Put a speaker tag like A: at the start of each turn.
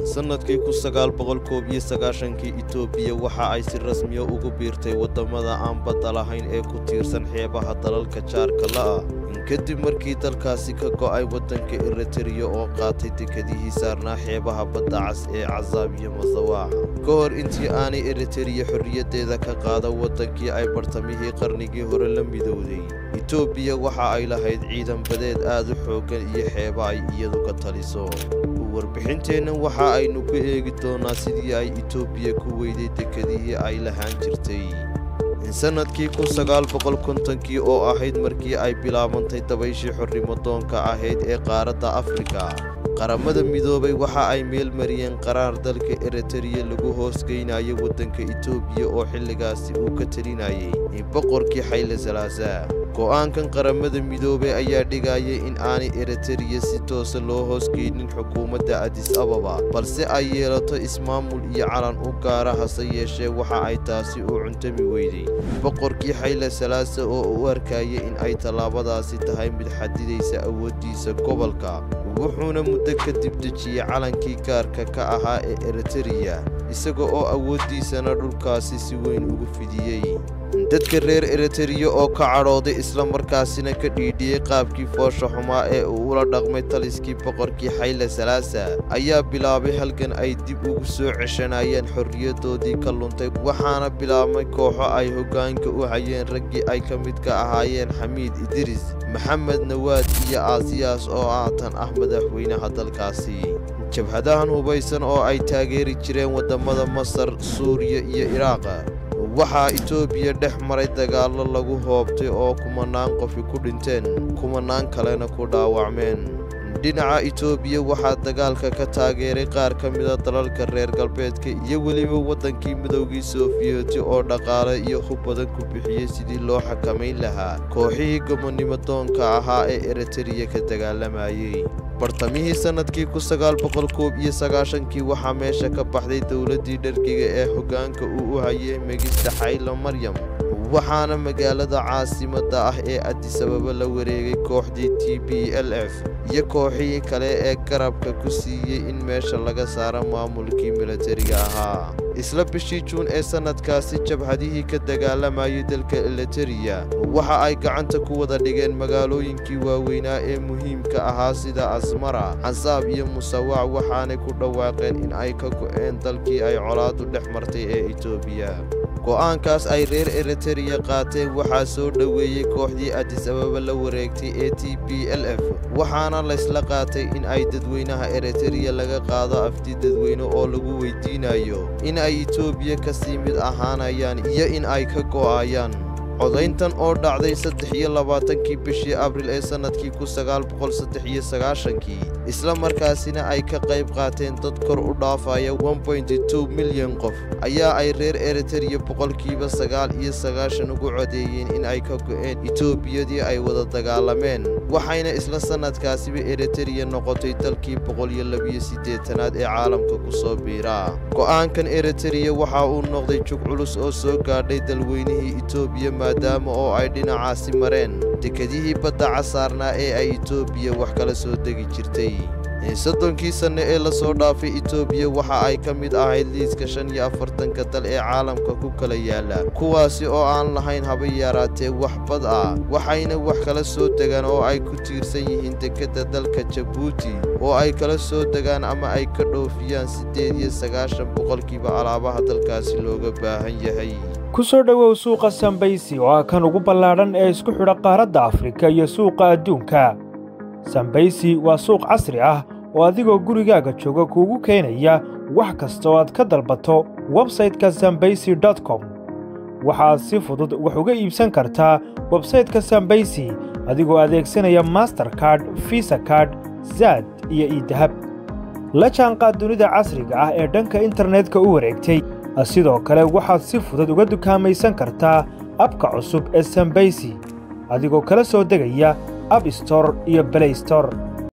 A: sannadkii kun sagaal boqol koob iyo sagaashankii itoobiya waxa ay si rasmiya ugu biirtay waddamada aan badda lahayn ee ku tiirsan xeebaha dalalka jaarka la'ah kadib markii dalkaasi ka go'ay waddanka eritariya oo qaatay dekedihii saarnaa xeebaha badda cas ee casaab iyo masawaaxa ka hor intii aanay eritariya xorriyaddeeda ka qaada waddankii ay bartamihii qarnigii hore la midowday itoobiya waxa ay lahayd ciidan badeed aad u xooggan iyo xeeba ay iyadu ka taliso warbixinteennan waxa aynu ku eegi doonnaa sidii ay itoobiya ku weyday dekedihii ay lahaan jirtay sannadkii kun sagaal boqol kontonkii oo ahayd markii ay bilaabantay dabayshii xornimodoonka ahayd ee qaaradda afrika qaramada midoobay waxa ay meel mariyeen qaraar dalka eritariya lagu hoosgeynayo waddanka itoobiya oo xilligaasi uu ka telinayay boqorkii xayle salaasaa go'aankan qaramada midoobay ayaa dhigayay in aanay eritariya si toosa loo hoosgeynin xukuumadda adis ababa balse ay yeelato ismaamul iyo calan u gaara hase yeeshee waxa ay taasi u cuntami weyday boqorkii xayle salaasa oo u arkaya in ay tallaabadaasi tahay mid xadidaysa awooddiisa gobolka wuxuuna muddo kadib dejiyey calankii gaarka ka ahaa ee eritariya isaga oo awooddiisana dhulkaasi si weyn ugu fidiyey dadka reer eritariya oo ka cadhooday islamarkaasina ka dhiidhiyey qaabkii foosha xumaa ee uu ula dhaqmay taliskii boqorkii xayle salaasa ayaa bilaabay halgan ay dib ugu soo ceshanayeen xorriyaddoodii ka luntay waxaana bilaabmay kooxo ay hoggaanka u hayeen raggii ay ka midka ahaayeen xamiid idiris maxamed nawaad iyo aasiyaas oo aatan ah madaxweynaha dalkaasi jabhadahan hubaysan oo ay taageeri jireen waddamada masar suuriya iyo iraaqa waxaa itoobiya dhex maray dagaallo lagu hoobtay oo kumanaan qofi ku dhinteen kumanaan kalena ku dhaawacmeen dhinaca itoobiya waxaa dagaalka ka taageeray qaar ka mida dalalka reer galbeedka iyo weliba waddankii midowgii soofiyeti oo dhaqaale iyo hub badan ku bixiyey sidii loo xakamayn lahaa kooxihii gobonnimo doonka ahaa ee eritariya ka dagaalamayey bartamihii sannadkii kun sagaal boqol koob iyo sagaashankii waxaa meesha ka baxday dowladdii dhargiga ee hoggaanka uu u hayay megista xaylo maryam waxaana magaalada caasimadda ah ee adisababa la wareegay kooxdii t b l f iyo kooxihii kale ee garabka ku siiyey in meesha laga saaro maamulkii milatariga ahaa isla bishii juun ee sannadkaasi jabhadihii ka dagaalamayay dalka eritariya waxa ay gacanta ku wada dhigeen magaalooyinkii waaweynaa ee muhiimka ahaa sida asmara casaab iyo musawaac waxaanay ku dhawaaqeen in ay ka go'een dalkii ay colaadu dhex martay ee itoobiya go'aankaas ay reer eritariya qaateen waxaa soo dhoweeyey kooxdii adis ababa la wareegtay ee t b l f waxaana laysla qaatay in ay dadweynaha eritariya laga qaado afti dadweyne oo lagu weydiinayo in ay itoobiya ka sii mid ahaanayaan iyo in ay ka go'ayaan codayntan oo dhacday saddex iyo labaatankii bishii abril ee sannadkii kun sagaal boqol saddex iyo sagaashankii isla markaasina ay ka qayb qaateen dad kor u dhaafaya two milyan qof ayaa ay reer eritariya boqolkiiba sagaal iyo sagaashan ugu codeeyeen in ay ka go'een itoobiyadii ay wada dagaalameen waxayna isla sannadkaasiba eritariya noqotay dalkii boqol iyo labiyo siddeetanaad ee caalamka ku soo biiraa go'aankan eritariya waxa uu noqday jug culus oo soo gaadhay dalweynihii itoobiya maadaama oo ay dhinacaasi mareen dekedihii badda casaarnaa ee ay itoobiya wax kala soo degi jirtay soddonkii sanne ee la soo dhaafay itoobiya waxa ay ka mid ahayd liiska shan iyo afartanka dal ee caalamka ku kala yaala kuwaasi oo aan lahayn haba yaraatee wax bad ah waxayna wax kala soo degaan oo ay ku tiirsan yihiin dekedda dalka jabuuti oo ay kala soo degaan ama ay ka dhoofiyaan siddeed iyo sagaashan boqolkiiba alaabaha dalkaasi looga baahan yahay
B: ku soo dhowow suuqa sambaysi oo ah kan ugu ballaadhan ee isku xidha qaaradda afrika iyo suuqa adduunka sambaysi waa suuq casri ah oo adigoo gurigaaga jooga kuugu keenaya wax kasta oo aad ka dalbato websayte-ka sambaysi dot com waxaad si fudud wax uga iibsan kartaa websayte-ka sambaysi adigoo adeegsanaya masterkard visa kard zaad iyo iidahab la jaanqaad dunida casriga ah ee dhanka internetka u wareegtay sidoo kale waxaad si fudud uga dukaamaysan kartaa abka cusub ee sambaysi adigoo kala soo degaya ab store iyo blay store